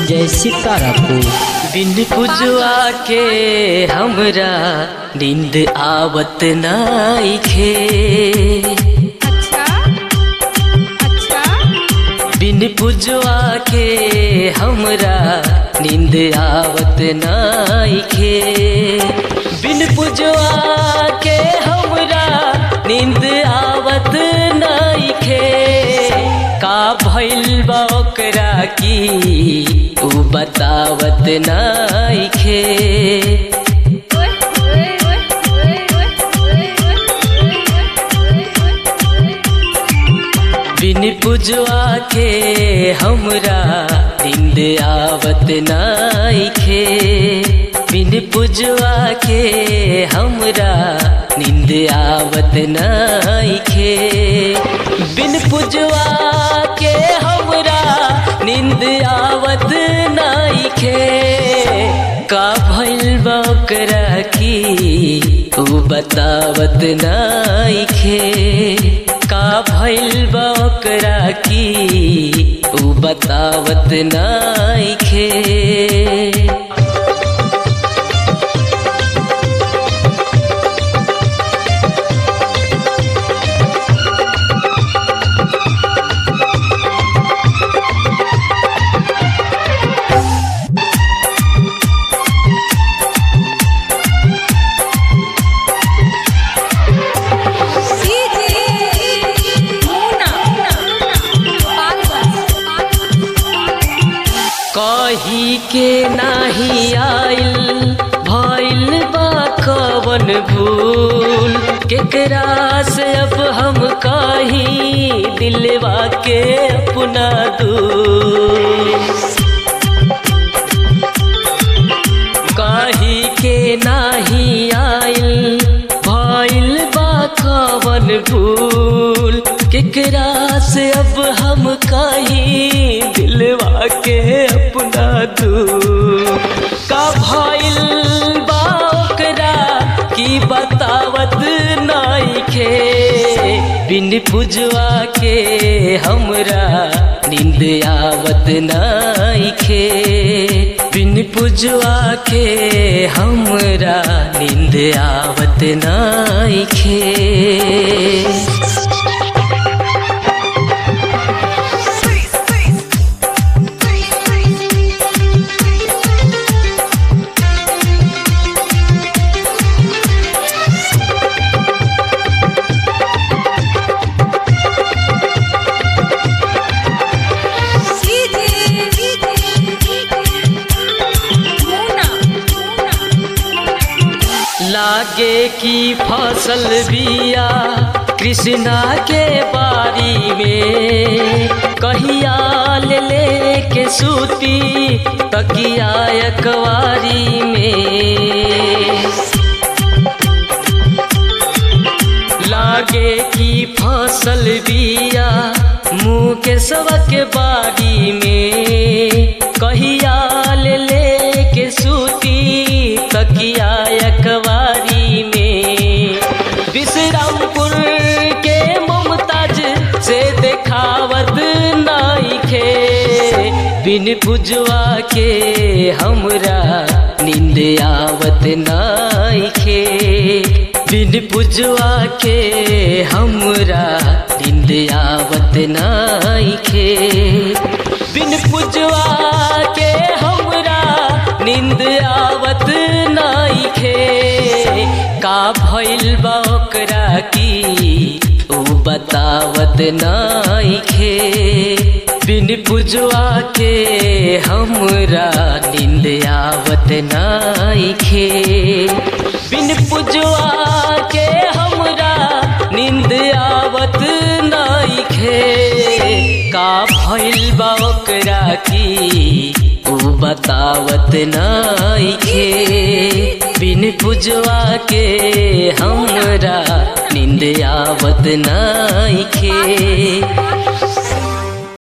विजय सितारापुर बिन पुजुआ के हमरा नींद आवत नाइखे अच्छा अच्छा बिन पुजुआ के हमरा नींद आवत नाइखे बिन पुजुआ के हमरा नींद आवत नाइखे का भइल बा ओकरा की उ बतावत नाइखे ओए ओए ओए ओए ओए ओए बिन पुजवा के हमरा नींद आवत नाइखे बिन पुजवा के हमरा नींद आवत नाइखे बिन पुजवा के हमरा नींद आवत नाइखे का भइल बा ओकरा की उ बतावत नाइखे का भइल बा ओकरा की उ बतावत नाइखे कही के नाही आइल भइल बा कवन भूल केकरा से अब हम कही दिलवा के अपना दूर कही के नाही आइल भइल बा कवन भूल केकरा से अब हम कही दिलवा के अपना दू का भइल बा ओकरा की बतावत नाइखे बिन पुजवा के हमरा नींद आवत नाइखे बिन पुजवा के हमरा नींद आवत नाइखे लागे की फसल बिया कृष्णा के बारी में कहिया ले ले के सूती तकिया अकवारी में लागे की फसल बिया मुँह के सबक बारी में कहिया ले ले के सूती तकिया अखबारी में विश्रामपुर के मुमताज से देखावत नाइखे बिन पुजवा के हमरा नींद आवत नाइखे बिन पुजवा के हमरा नींद आवत नाइखे बिन पुजवा के हमरा नींद आवत नाइखे का भइल बा ओकरा की उ बतावत नाइखे बिन पुजवा के हमरा नींद आवत नाइखे बिन पुजवा के हमरा नींद आवत नाइखे का भइल बा ओकरा की उ बतावत नाइखे बिन पुजवा के हमरा नींद आवत नाइखे